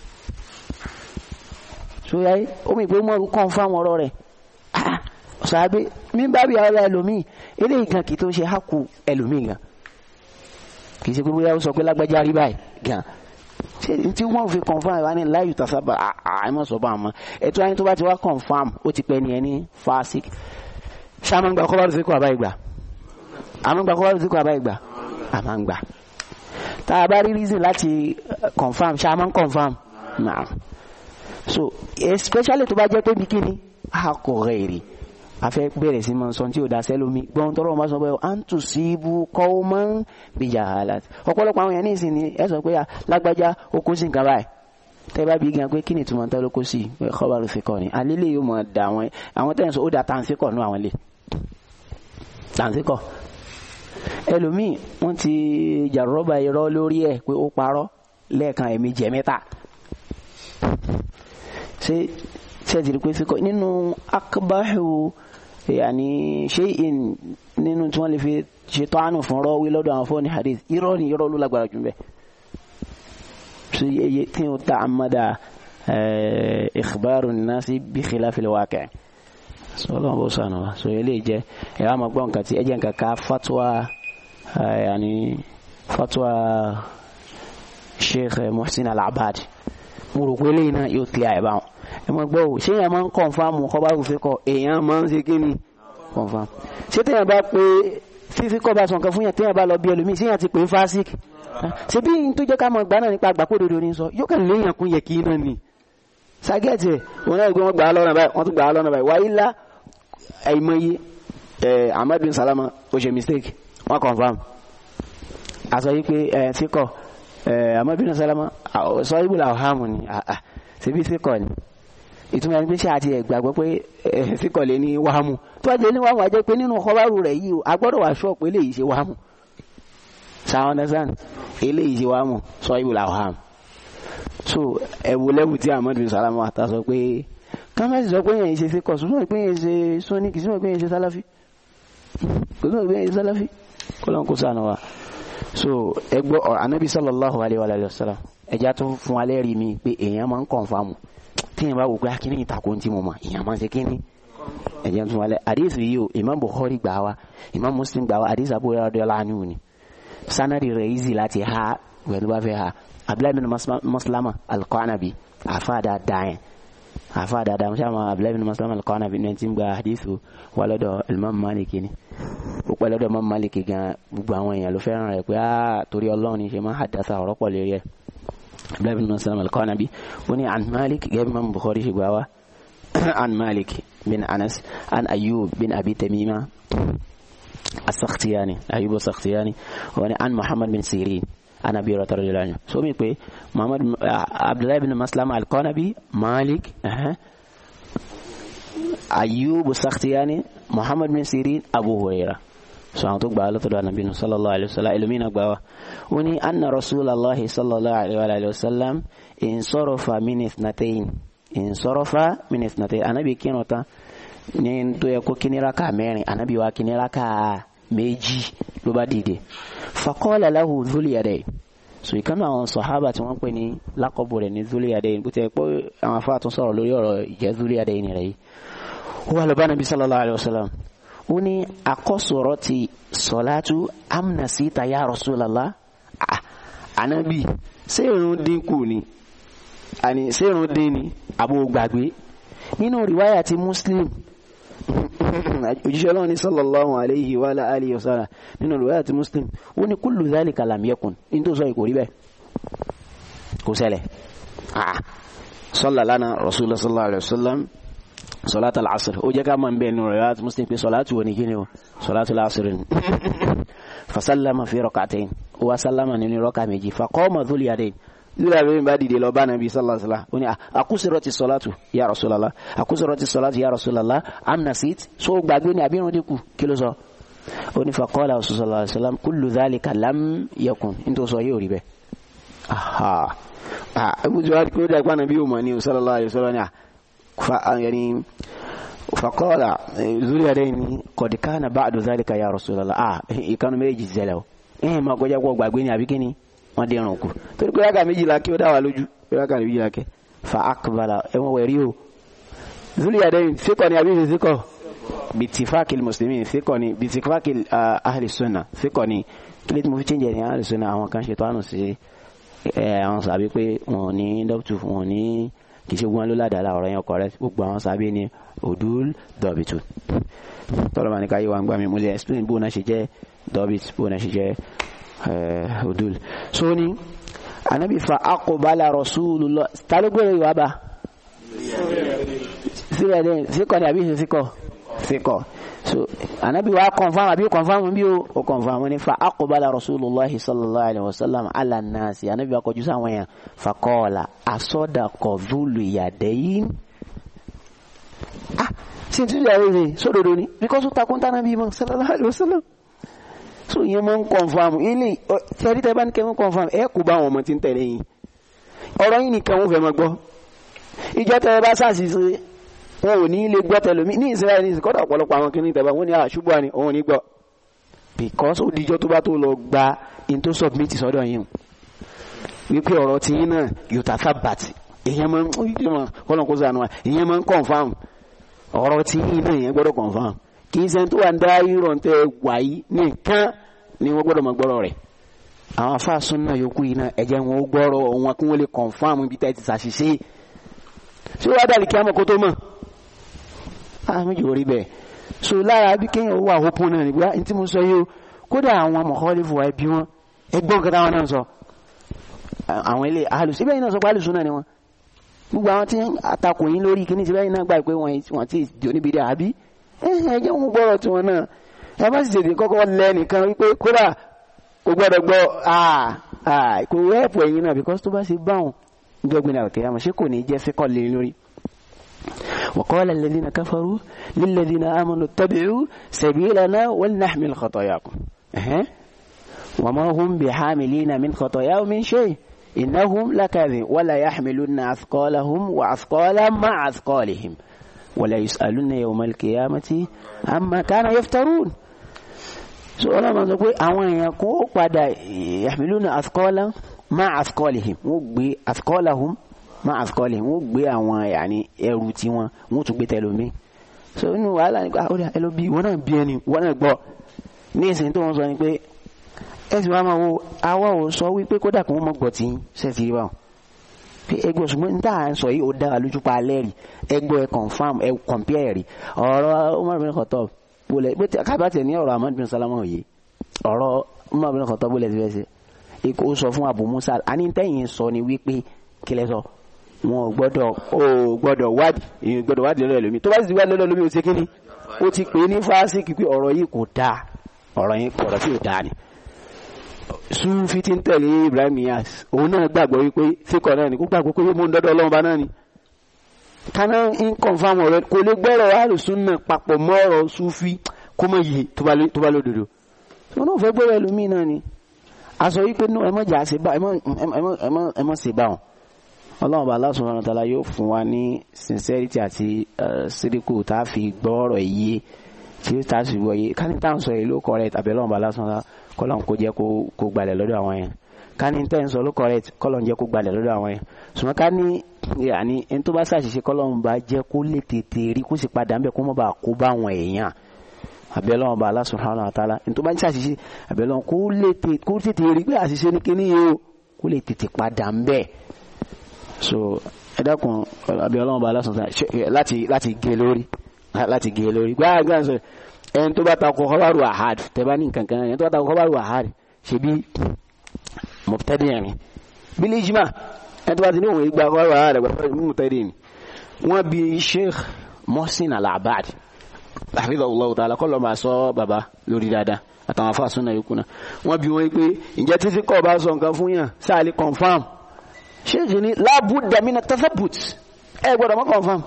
sóyá omi ìgbé mọ́rù confam ọ̀rọ̀ rẹ̀ ṣàbí mi bá bí ara ẹlòmíì eléyìí gan kì í tó ṣe hákù ẹlòmíì gan kì í ṣe pé bóyá ó sọ pé lágbájá rí báyìí gan ṣe tí wọ́n fi confam ẹ̀ wá ní láyù tasaba àìmọ̀ sọ bá wọn ẹ̀tọ́ ayé tó bá ti wá confam ó ti pẹ́ ni ẹni fásik ṣáàmù gba kọ́bárù síkò àbá ìgbà àmú gba kọ́bárù síkò àbá ìgbà àmà ń gbà tá a bá rí reason láti confam ṣáàmù ń confam náà so especially tó bá jẹ́ pé bikini a kò rẹ̀ èrè afẹ́ bẹ̀rẹ̀ sí máa sọ tí ò dá sẹ́lómi gbọ́n tọrọ máa sọ pé à ń tù sí ibú kọ́ ó máa ń bìjà àlà ọ̀pọ̀lọpọ̀ àwọn èèyàn ní ìsìn ni ẹ sọ pé lágbájá ó kó sí nǹkan báyìí tẹ́ bá bí gan pé kí ni ìtumọ̀ tẹ́ ló kó sí kọ́bárù síkọ̀ ni àlélẹ́ yóò mọ̀ dà àwọn àwọn tẹ́ ń sọ ó dà tàǹsíkọ̀ nú àwọn ilé tàǹsíkọ̀ ẹlòmíì wọ́n ti jàrọ́bà irọ́ lórí ẹ̀ pé ó parọ́ lẹ́ẹ̀kan ẹ̀mí jẹ mẹ́ta ṣé ṣé ti rí pé síkọ̀ nínú akbahu yàní shay'in nínú tí wọ́n lè fi ṣètò àánú fún rọ́wí lọ́dọ̀ àwọn fọ́ọ̀nì hadith irọ́ ni irọ́ ló lágbára jù bẹ́ẹ̀ ṣe iye tí ó ta àmàdà ikhbaru nasi bi khilafil waqi' sọlọ́n bó sànù wa so eléyìí jẹ́ ẹ̀ wá máa gbọ́ nǹkan tí ẹ jẹ́ nǹkan ká fatwa yanni fatwa sheikh muhsin al-abad mo rò pé eléyìí náà yóò clear ẹ̀ báwọn ẹ máa gbọ́ ṣé èèyàn máa ń kọ̀nfàmù kọ́bá kò fi kọ èèyàn máa ń ṣe kí ni kọ̀nfàmù ṣé téèyàn bá pé fífi kọ́ bá sọ nǹkan fún yàn téèyàn bá lọ bí ẹlòmíì ṣé yàn ti pè é fásik ṣe bí n tó jẹ́ ká mọ̀ gbà náà nípa àgbà kódodo ní sọ yóò kàn léèyàn kún yẹ kí iná ni ságẹ́ẹ̀tì wọn náà gbé wọn gbà á lọ́nà báyìí wọ́n tún gbà á lọ́nà báyìí wáyé lá àìmọye ẹ̀ Ahmad bin Salama ó ṣe mistake wọ́n confam àsọ yìí pé ẹ̀ fíkọ̀ ẹ̀ Ahmad bin Salama sọ ibùdó àwòhámù ni ṣebí fíkọ̀ ni ìtumọ̀ ẹni pé ṣe àti ẹ̀gbàgbọ́ pé fíkọ̀ lé ní wàhámù tó wá jẹ́ ní wàhámù àjẹ́ pé nínú kọ́bárù rẹ̀ yìí o agbọ́dọ̀ wà ṣọ́ọ̀pù eléyìí ṣe wàhámù sáwọn understand eléyìí ṣe wàhámù sọ ibùdó àwòhámù so ẹ̀wù lẹ́wù tí Ahmad bin Salama ta sọ pé kámẹ́sì sọ pé yẹn ṣe fíkọ̀ sọ́nà pé yẹn ṣe sọ́ní kì í sọ́nà pé yẹn ṣe sálàfí kò sọ́nà pé yẹn ṣe sálàfí kọ́lọ́n kó sànù wa so ẹgbọ́ anabi sallallahu alayhi wa sallam ẹja tó fún alẹ́ rí mi pé èèyàn máa ń kọ̀nfàmù tíyẹn bá wò pé akíní ìtàkùn tí mo mọ̀ èèyàn máa ń ṣe kíní ẹ̀jẹ̀ tó wálẹ̀ àdéhùn yìí o imam bukhari gbà wá imam muslim gbà wá àdéhùn abu radiyallahu anhu ni sanadi rẹ̀ easy láti ha wẹ̀lú bá fẹ́ ha abdullahi bin maslama alqanabi àfa dáadáa yẹn àfa dáadáa musa ma abdullahi bin maslama alqanabi ní ti ń gba àdéhùn wà lọ́dọ̀ imam malik ni ó pẹ́ lọ́dọ̀ imam malik gan gbogbo àwọn èèyàn ló fẹ́ràn rẹ̀ pé á torí ọlọ́run ní ṣe máa hadasa ọ̀rọ̀ pọ̀ lérí ẹ̀ abdullahi bin maslama alqanabi ó ní an malik gẹ́gẹ́ bí imam bukhari ṣe gbà wá عن مالك بن أنس عن أيوب بن أبي تميمة السختياني أيوب السختياني عن محمد بن سيرين عن أبي هريرة رضي الله عنه سومي كوي محمد عبد الله بن مسلم القنبي مالك أه. أيوب السختياني محمد بن سيرين أبو هريرة سبحانه وتعالى على النبي صلى الله عليه وسلم إلمين أقبوا وني أن رسول الله صلى الله عليه وسلم انصرف من اثنتين insorofa minisnate anabi kírun tán ní tó yẹ kó kíní raka mẹ́rin anabi wa kíní raka méjì ló bá dìde faqala lahu zuliyadai so ìkànnì àwọn sọ̀hábà tí wọ́n pè ní lákọ̀bù rẹ̀ ní zuliyadai bó ti yẹ pé àwọn afá tún sọ̀rọ̀ lórí ọ̀rọ̀ ìjẹ́ zuliyadai ni rẹ̀ yìí ó wà lọ́ba nabi sallallahu alayhi wa sallam ó ní akọ́sọ̀rọ̀ ti sọ̀látú amnasita ya rasulallah anabi ṣé irun dínkù ni àní sẹ́rùn dín ní àbò gbàgbé nínú rìwáyà ti muslim òjíṣẹ́ ọlọ́run ní sallallahu alayhi wa alihi wa sallam nínú rìwáyà ti muslim ó ní kullu dhalika lam yakun ní tó sọ ìkò rí bẹ́ẹ̀ kò ṣẹlẹ̀ sọ́lá lánàá rasulullah sallallahu alayhi wa sallam sọ́lát al-asr ó jẹ́ ká máa ń bẹ́ẹ̀ nínú rìwáyà ti muslim pé sọ́látù wọ ní kí ni o sọ́látù al-asr ni fasallama fi rak'atayn ó wá sálámà nínú rọ́kà méjì faqama dhul yadayn lórí àbẹ̀mí bá dìde lọ bá nàbí sallallahu alaihi wasallam ó ní àkúsọ̀rọ̀ ti sọ̀látù ya Rasulullah àkúsọ̀rọ̀ ti sọ̀látù ya Rasulullah amnasit so gbàgbé ní àbírun dínkù kí ló sọ ó ní faqala sallallahu alaihi wasallam kullu dhalika lam yakun nítorí sọ yóò rí bẹ́ẹ̀ aha ah ibùdó wa kó dàgbà nàbí òmò ní sallallahu alaihi wasallam ní yani faqala zuri yadaini qad kana ba'du dhalika ya Rasulullah ah ìkànnì méjì zẹlẹ̀ o ẹ̀hìn máa kọjá kó gbàgbé ní àbí kíni wọ́n dé ẹran kù torí pé rákà méjìlá kí ó dá wa lójú pé rákà méjìlá kẹ fa akbala ẹwọn wẹ̀rí o zuliyadain fíkọ ni àbí fíkọ bitifakil muslimin fíkọ ni bitifakil ahli sunna fíkọ ni kílé tí mo fi change ní ahli sunna àwọn kan ṣètò àánú sí àwọn sàbí pé wọn ní dọ́kítù wọn ní kì í ṣe wọn ló ládàá ọ̀rọ̀ yẹn correct gbogbo àwọn sàbí ni odul dọ̀bìtù tọ́lọ́ máa ní ká yí wa ń gbà mí mo lè explain bó náà ṣe jẹ́ dọ̀bìt bó náà ṣe jẹ́ hudul so ni anabi fa aqbala rasulullah talogbere wa ba síbẹ̀ dẹ́ síkọ̀ ni àbí síkọ̀ síkọ̀ so anabi wa confirm àbí confirm bí o o confirm ni fa aqbala rasulullah sallallahu alaihi wasallam ala nasi anabi wa kọjú sáwọn yẹn fa qala asadaqa dhulu yadayn ah sí ti yàrá ìrìn sódodo ni because ó takun tánà bí mọ́ sallallahu alaihi wasallam so yẹn máa ń confam ilé sẹ́rí tẹ́ bá ní kẹ́mọ́ confam ẹ kò bá àwọn ọmọ tí ń tẹ̀lé yín ọ̀rọ̀ yín nìkan wọ́n fẹ́ máa gbọ́ ìjọ tẹ́ ẹ bá ṣàṣìṣe wọn ò ní lè gbọ́ tẹ̀lómi ní Israẹli ní ìsìnkọ́dọ̀ ọ̀pọ̀lọpọ̀ àwọn kìíní tẹ̀bá wọn ní àṣùbọ̀ ni òun ní gbọ́ because ó dijọ́ tó bá tó lọ gba in tó submit sọ́dọ̀ yín wípé ọ̀rọ̀ tí yín náà yóò tà fà bàtì èyàn máa ń kọ́lọ̀ kó sànù wa èyàn máa ń confam ọ̀rọ̀ tí iná yẹn gbọ́dọ̀ confam kì í ṣe tó wà ń dá irọ́ tẹ wáyé nìkan ni wọ́n gbọ́dọ̀ mọ gbọ́rọ̀ rẹ̀ àwọn afáàsùn náà yòókù yìí náà ẹ̀jẹ̀ wọn ó gbọ́rọ̀ wọn kí wọ́n lè confam ibi tẹ́ ti ṣàṣìṣe ṣé wàá dàlí kí á mọ̀ kó tó mọ̀ á méjì orí bẹ́ẹ̀ so lára bí kéèyàn wà hópin náà nígbà tí mo sọ yìí o kódà àwọn mọ̀kọ́lẹ́fù wa ẹbí wọn ẹgbọ́n kẹta wọn náà sọ àwọn ilé alùsùn ibẹ̀ yìí náà sọ pé alùsùn náà ni wọn gbogbo àwọn tí àtakò yín lórí kíní síbẹ̀ yìí náà gbà pé wọ́n ti di oníbi dà àbí ẹ jẹ́ wọn gbọ́rọ̀ tiwọn náà ẹ má sì tètè kọ́kọ́ lẹ́ nìkan wípé kódà kò gbọ́dọ̀ gbọ́ kò rẹ́ẹ̀pù ẹ̀yìn náà because tó bá ṣe báwọn gbẹ́gbẹ́ náà kẹ́yà mọ̀ ṣé kò ní jẹ́ fẹ́kọ̀ lé lórí. وقال الذين كفروا للذين آمنوا اتبعوا سبيلنا ولنحمل خطاياكم أه. وما هم بحاملين من خطاياهم من شيء إنهم لكاذب ولا يحملن أثقالهم وأثقالا مع أثقالهم ولا يسألن يوم القيامة عما كان يفترون سؤال ما نقول أوان يكون قد يحملون أثقالا مع أثقالهم وبي أثقالهم مع أثقالهم وبي أوان يعني يروتي وان وتبي تلومي so inú wàhálà nípa ó dà ẹ lọ bí wọn náà bí ẹni wọn náà gbọ́ ní ìsìn tó wọn sọ ni pé ẹsìn wa máa wo àwa ò sọ wípé kódà kí wọ́n mọ̀ gbọ̀ tí sẹ́ẹ̀tì rí báwọn pé ẹgbẹ́ ṣùgbọ́n ní tá à ń sọ yìí ó dára lójú pa alẹ́ rí ẹgbẹ́ ẹ confam ẹ compare rí ọ̀rọ̀ Umar bin Khattab bólẹ̀ pé kábàtì ní ọ̀rọ̀ Ahmad bin Salama òye ọ̀rọ̀ Umar bin Khattab bólẹ̀ ti fẹ́ ṣe ikú ó sọ fún Abu Musa àní tẹ́yìn sọ ni wípé kílẹ̀ sọ wọn ò gbọ́dọ̀ ó gbọ́dọ̀ wádìí èyí gbọ́dọ̀ wádìí lọ́dọ̀ ẹlòmí tó bá sì ti wádìí lọ́dọ̀ ẹlòmí ó ti kíni ó ti pè é ní fásitì pé ọ̀rọ̀ yìí kò dáa ọ̀rọ̀ yìí ọ̀rọ̀ tí ò dáa ni sufi ti ń tẹ̀lé Ibrahim Niyas òun náà gbàgbọ́ wípé fíkọ̀ náà ni kó gbàgbọ́ pé mo ń dọ́dọ̀ ọlọ́run bá náà ni kaná ń confam ọ̀rọ̀ kò lè gbọ́rọ̀ alùsùn náà papọ̀ mọ́ ọ̀rọ̀ sufi kó mọ̀ yìí tó bá lódodo wọn náà fẹ́ gbọ́rọ̀ ẹlòmíì náà ni a sọ wípé ẹ mọ̀ jà ṣe bá ẹ mọ̀ ṣe bá wọn ọlọ́run bá Allah subhanahu wa ta'ala yóò fún wa ní sincerity àti síríkù tá a fi gbọ́rọ̀ yìí tí tá a fi gbọ́ yìí ká ní táwọn sọ yìí ló correct àbẹ̀ ọlọ́run bá Allah subhanahu wa ta'ala kọlọ́n kó jẹ́ kó gbalẹ̀ lọ́dọ̀ àwọn yẹn ká ní tẹ́ ń sọ ló correct kọlọ́n jẹ́ kó gbalẹ̀ lọ́dọ̀ àwọn yẹn ṣùgbọ́n ká ní yàní ẹni tó bá ṣàṣìṣe kọlọ́n bá jẹ́ kó lè tètè rí kó sì padà ń bẹ̀ kó mọ̀ bá kó bá àwọn èèyàn àbẹ̀lọ́wọ̀n bá Allah subhanahu wa ta'ala ẹni tó bá ṣàṣìṣe àbẹ̀lọ́wọ̀n kó tètè rí pé àṣìṣe ní kíní yìí o kó lè tètè padà ń bẹ̀ so ẹ dákun àbẹ̀lọ́wọ̀n bá Allah subhanahu wa ta'ala láti láti gé lórí láti gé lórí gbáàgbáà sọ ẹni tó bá ta kọ kọbaru ahad tẹbá ní kankan ẹni tó bá ta kọ kọbaru ahad ṣe bí mọ̀tẹ́dì ẹ̀rin bílí jimá ẹni tó bá ti ní òun ìgbà kọbaru ahad ẹgbẹ́ mọ̀tẹ́dì ni wọ́n bí sheikh mohsin al-abad hafidhahullahu ta'ala kọ́ lọ́ máa sọ bàbá lórí dáadáa àtàwọn afáàsùn náà yòókù náà wọ́n bí wọ́n pé ǹjẹ́ títí kọ́ bá sọ nǹkan fún yàn sáàlì confam sheikh ni lábùdà mina tathabut ẹ gbọ́dọ̀ mọ́ confam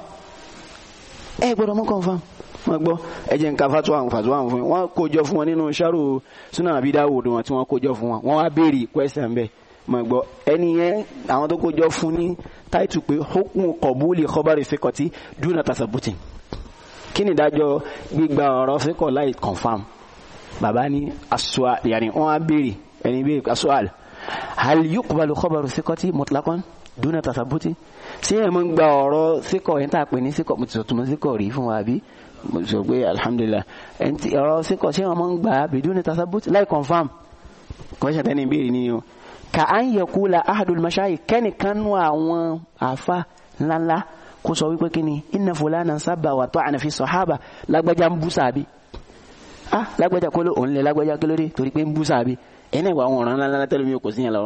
ẹ gbọ́dọ̀ mọ́ confam wọ́n gbọ́ ẹjẹ́ nǹkan fatuwa àwọn fatuwa àwọn fún wọn kó jọ fún wọn nínú ṣáàrù Sunan Abi Dawud wọn tí wọ́n kó jọ fún wọn wọ́n wá béèrè question bẹ́ẹ̀ wọ́n gbọ́ ẹni yẹn àwọn tó kó jọ fún ní táìtù pé hukmu qabuli khabari thiqati duna tasabutin kí ni ìdájọ́ gbígba ọ̀rọ̀ fíkọ̀ láì confam bàbá ní asua yàní wọ́n wá béèrè ẹni béèrè asual hal yuqbalu khabaru thiqati mutlaqan duna tasabutin sí ẹ̀ mọ́ ń gba ọ̀rọ̀ síkọ̀ yẹn tá a pè ní síkọ̀ mo ti sọ túnmọ̀ síkọ̀ rí fún wa bí mo sọ pé alhamdulilah ẹni tí ọ̀rọ̀ síkọ̀ ṣé wọn mọ́ ń gbà bidun tasabut láì confam kọ́ṣẹ́ tẹ́ni ìbéèrè ni o ka an yakula ahadul mashayi kẹ́nìkan nú àwọn àfa ńláńlá kó sọ wípé kíni inna fulana sábà wà tó ànàfi sọ̀hábà lágbájá ń bú sàbí ah lágbájá kó ló òun lè lágbájá kí ló dé torí pé ń bú sàbí ẹni ìwà àwọn ọ̀ràn ńláńlá tẹ́lẹ̀ mi kò sí yẹn lọ́wọ́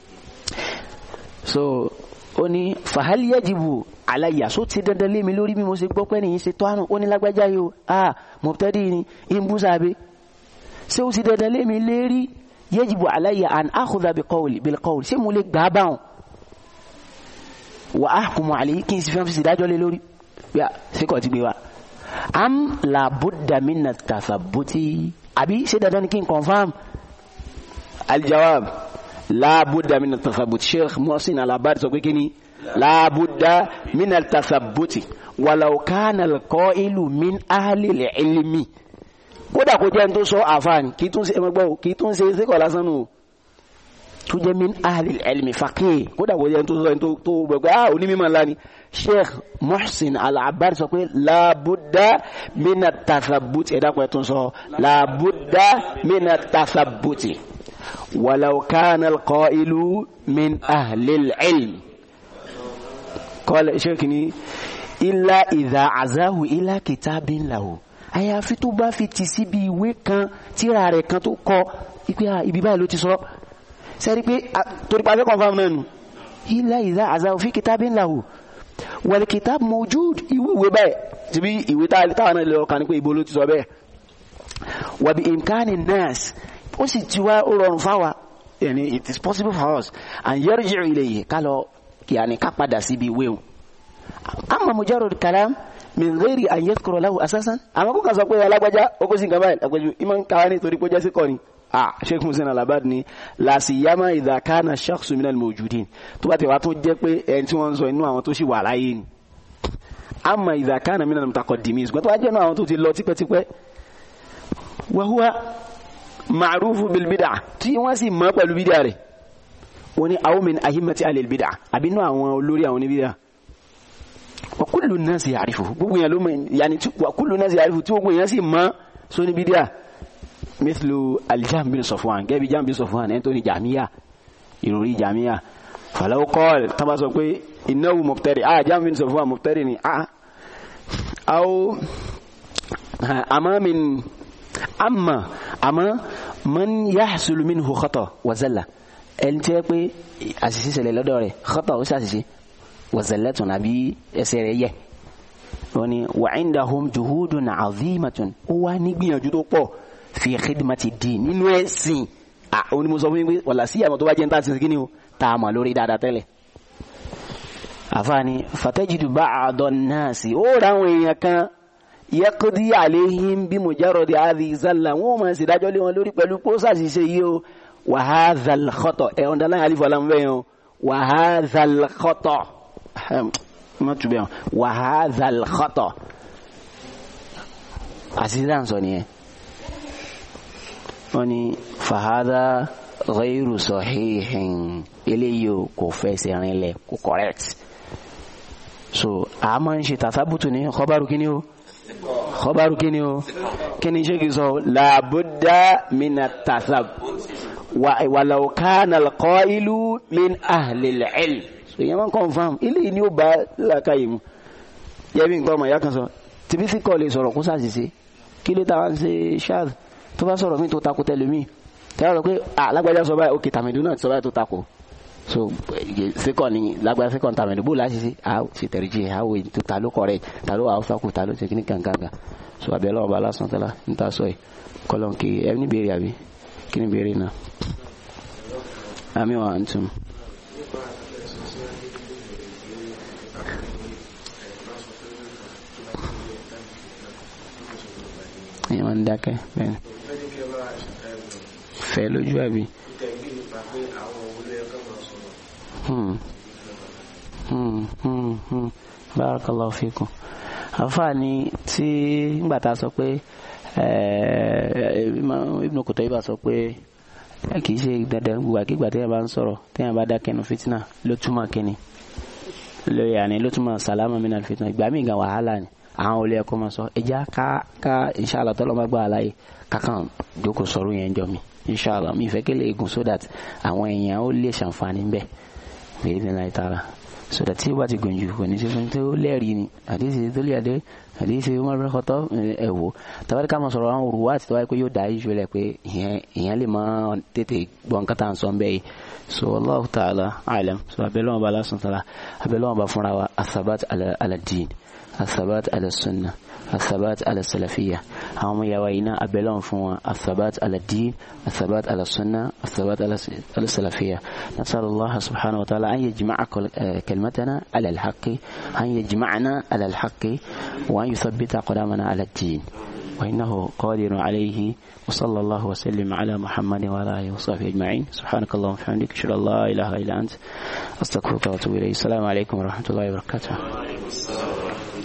so ó ní fàhálì yajibu aláyà só ti dandan lé mi lórí bí mo ṣe gbọ́ pé nìyí ṣe tó àrùn ó ní lágbájá yìí o ah mọ̀tẹ́dì ni ń bú sàbí ṣé ó ti dandan lé mi lérí yajibu aláyà an akhudha bi qawli bil qawli ṣé mo lè gbà á báwọn wa ahkumu alayhi kí n sì fẹ́ fi ìdájọ́ lé lórí yà síkọ̀ ti gbé wa am labudda minna tathabuti àbí ṣé dandan ni kí n confam aljawab labudda minna tathabuti sheikh muhsin alabari sọ pé kí ni labudda minna tathabuti walau kana alqailu min ahli ilmi kódà kó jẹ́ n tó sọ àfáàní kí tún ṣe ẹmọgbọ́ kí tún ṣe síkọ̀ lásán nù tó jẹ́ min ahli ilmi faqih kódà wọ́n yẹn tó sọ yẹn tó gbẹ̀gbẹ́ ah onímọ̀ ńlá ni sheikh muhsin al-abbad sọ pé laabuda mina tathabuti ẹ̀dá pẹ̀ tó ń sọ laabuda mina tathabuti walau kana al-qailu min ahli ilmi kọ́lẹ̀ sheikh ni illa idha azahu ila kitabin lahu àyàfi tó bá fi ti síbi ìwé kan tíra rẹ̀ kan tó kọ ibi báyìí ló ti sọ sẹ́rí pé torí pa fẹ́kọ̀ọ́ fáwọn náà nù ilá ìdá àzáwò fi kitabin lahu wal kitab mawjud ìwé ìwé báyìí ti bí ìwé táwọn náà lọ kàn ní pé ibo ló ti sọ bẹ́ẹ̀ wà bí imkani nas ó sì ti wá ó rọrùn fáwa yani it is possible for us and yarji'u ilayhi ká lọ yàní ká padà síbi ìwé o amma mujarrad kalam min ghairi an yadhkura lahu asasan àmọ́ kó kà sọ pé alágbájá ó kó sí nǹkan báyìí àpèjú ìmọ̀ ń kàwá ní torí pé ó jẹ́ sí kọ́ ni ah sheikh musin alabad ni lasiyama idha kana shakhsu min almawjudin tó bá ti wá tó jẹ́ pé ẹni tí wọ́n ń sọ inú àwọn tó sì wà láyé ni amma idha kana min almutaqaddimin ṣùgbọ́n tó wá jẹ́ inú àwọn tó ti lọ tipẹ́tipẹ́ wa huwa ma'rufu bil bid'ah tí wọ́n sì mọ̀ pẹ̀lú bídà rẹ̀ wọ́n ní aw min ahimmati alil bid'ah àbí inú àwọn olórí àwọn oníbídà wa kullu an-nasi ya'rifuhu gbogbo yẹn ló mọ̀ yàní wa kullu an-nasi ya'rifuhu tí gbogbo yẹn sì mọ̀ sóní bídà مثل الجهم بن صفوان جاب جهم بن صفوان انتوني جامية يروري جامية فلو قال طبعا سوى إنه مبتدئ آه جهم بن صفوان مبتدئ آه أو أما من أما أما من يحصل منه خطأ وزلة ẹni tí ó pé àṣìṣe ṣẹlẹ̀ lọ́dọ̀ rẹ̀ xọ́tọ̀ ó ṣàṣìṣe wazallatun àbí ẹsẹ̀ rẹ̀ yẹ̀ wọ́n ni wa indahum juhudun azimatun ó wá nígbìyànjú tó pọ̀ fi khidmati din nínú ẹ̀sìn à ó ní mo sọ fún yín pé wàlá sí àmọ́ tó bá jẹ́ ń tà sí kí ni o tá a mọ̀ lórí dáadáa tẹ́lẹ̀. àfààní fatajidu ba'da an-nasi ó ra àwọn èèyàn kan yaqdi alayhim bí mujarradi hadhihi zalla wọn ò máa ṣe dájọ́ lé wọn lórí pẹ̀lú pósà ṣiṣẹ́ yìí o wa hadha al-khata ẹ̀ ọ̀dà láyé alifu alam bẹ́ẹ̀ o wa hadha al-khata má tu bẹ́ẹ̀ wa hadha al-khata àṣìṣe à ń sọ nìyẹn wọ́n ní fàhádà ghayru sahihin eléyìí o kò fẹsẹ̀ rinlẹ̀ kò correct so a máa ń ṣe tàtàbùtù ní khabaru kíní o khabaru kíní o kíní ṣé kìí sọ làbúdà mina tàtàb walau kana al-qailu min ahli al-ilm so yẹn máa ń confam eléyìí ni ó bá làkàyè mu yẹ́bí nǹkan ọmọ ìyá kan sọ tìbísí kọ́ lè sọ̀rọ̀ kó sàṣìṣe kí ló táwọn ṣe ṣáàdù tó bá sọ̀rọ̀ mí tó takò tẹ́lẹ̀ mí tẹ́lẹ̀ rẹ̀ pé alágbájá sọ báyìí òkè tàmídù náà sọ báyìí tó takò so sekọ ni lágbájá sekọ tàmídù bó láti ṣe a ṣe tẹ̀rí jẹ a wò tó ta ló kọ̀rẹ́ ta ló àwọn fakù ta ló ṣe kíní gàngàngà so àbẹ̀ lọ́wọ́ bá lásán tẹ́lá ń ta sọ yìí kọ́lọ́n kì í ẹni béèrè àbí kíní béèrè náà àmì wà ń tún. ìyẹn wọn ń dákẹ́ bẹ́ẹ̀ ni fẹ́ lójú àbí. barakallahu fikum àfààní tí ngbà tá a sọ pé Ibn Qutayba sọ pé kì í ṣe dandan gbogbo àkígbà téèyàn bá ń sọ̀rọ̀ téèyàn bá dákẹ́ nu fitna ló túmọ̀ kínní lórí àní ló túmọ̀ sàlámà min al-fitna ìgbà míì gan wàhálà ni àwọn olè ẹ̀kọ́ máa sọ ẹja ká ká inṣàlá tọ́lọ́ máa gbà láàyè kákan jókòó sọ̀rọ̀ yẹn jọ mi inṣàlá mi ìfẹ́ kélé egun so that àwọn èèyàn ó lè ṣàǹfààní bẹ́ẹ̀ èyí ni láì tara so that tí ó bá ti gùn jù kò ní ṣe fún tó lẹ́rìí ni àdéhìí tó lè àdé àdéhìí Umar bin Khattab ẹ̀ wò tàbí ká máa sọ̀rọ̀ àwọn òrùwà àti tọ́wáyé pé yóò dá iṣu rẹ̀ pé ìyẹn lè máa tètè gbọ́n kátà ń sọ bẹ́ẹ̀ so Allahu ta'ala alam so abẹ́lẹ́wọ̀n bá lásán tala abẹ́lẹ́wọ̀n bá fúnra wa athabat ala din الثبات على السنة الثبات على السلفية هم يوينا أبلون فوا الثبات على الدين الثبات على السنة الثبات على السلفية نسأل الله سبحانه وتعالى أن يجمع كلمتنا على الحق أن يجمعنا على الحق وأن يثبت أقدامنا على الدين وإنه قادر عليه وصلى الله وسلم على محمد وعلى آله وصحبه أجمعين سبحانك اللهم وبحمدك أشهد أن لا إله إلا أنت أستغفرك وأتوب إليك السلام عليكم ورحمة الله وبركاته